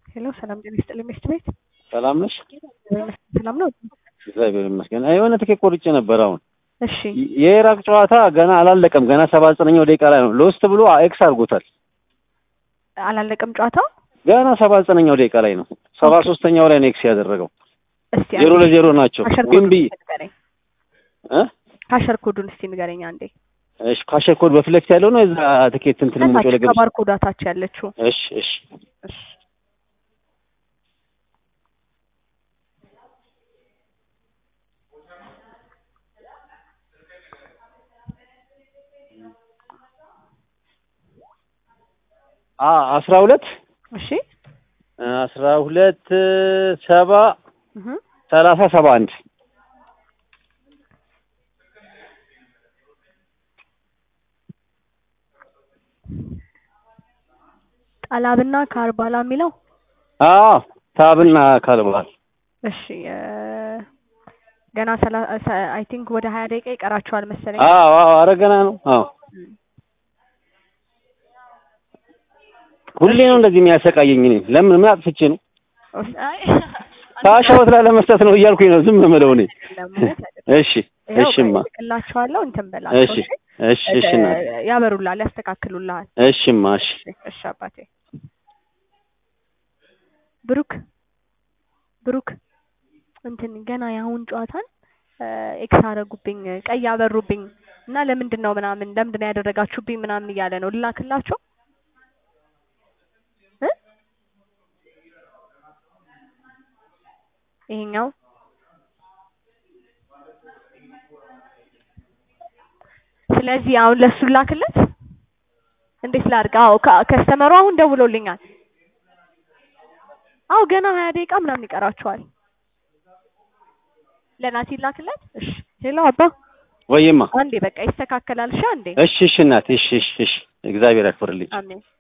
ሄሎ ሰላም ጤና ይስጥልኝ ሚስት ቤት ሰላም ነሽ? ሰላም ነው። እግዚአብሔር ይመስገን። የሆነ ትኬት ቆርጬ ነበር። አሁን እሺ የኢራቅ ጨዋታ ገና አላለቀም። ገና ሰባ ዘጠነኛው ደቂቃ ላይ ነው ሎስት ብሎ ኤክስ አድርጎታል። አላለቀም ጨዋታው። ገና ሰባ ዘጠነኛው ደቂቃ ላይ ነው። ሰባ ሶስተኛው ላይ ነው ኤክስ ያደረገው። እስቲ ዜሮ ለዜሮ ናቸው። ካሸር ግን ኮዱን ቢ ንገረኝ። እ ካሸር ኮዱን እስቲ ንገረኝ አንዴ። እሺ ካሸር ኮድ በፊት ለፊት ያለው ነው። እዛ ትኬት እንትን ሞጮ ከታች ለገብስ ከባር ኮዳ ታች ያለችው እሺ እሺ እሺ አ አስራ ሁለት እሺ አስራ ሁለት ሰባ እህ ሰላሳ ሰባ አንድ ጣላብና ካርባላ የሚለው አዎ ታብና ካልባል እሺ እ ገና አይ ቲንክ ወደ ሀያ ደቂቃ ይቀራቸዋል መሰለኝ። አዎ አዎ ኧረ ገና ነው። አዎ ሁሌ ነው እንደዚህ የሚያሰቃየኝ። እኔ ለምን ምን አጥፍቼ ነው? አይ ታሻወት ላይ ለመስጠት ነው እያልኩኝ ነው ዝም የምለው እኔ። ለማለት እሺ ይኸው እሺማ እልክላቸዋለሁ እንትን በላቸው እሺ እሺ እሺ እናቴ እ ያበሩልሃል፣ ያስተካክሉልሃል። እሺማ እሺ እሺ አባቴ ብሩክ ብሩክ እንትን ገና የአሁን ጨዋታን ኤክስ አደረጉብኝ ቀይ አበሩብኝ እና ለምንድን ነው ምናምን ለምንድን ነው ያደረጋችሁብኝ ምናምን እያለ ነው ልላክላቸው እ ይሄኛው ስለዚህ አሁን ለሱ ላክለት እንዴት ላድርግ? አዎ ከ- ከስተመሩ አሁን ደውሎልኛል። አዎ ገና ሀያ ደቂቃ ምናምን ይቀራቸዋል። ለናቲ ላክለት። እሺ ሄሎ አባ ወይማ አንዴ በቃ ይስተካከላል። እሺ አንዴ እሺ እሺ እናቴ እሺ እሺ እሺ እግዚአብሔር ያክብርልኝ። አሜን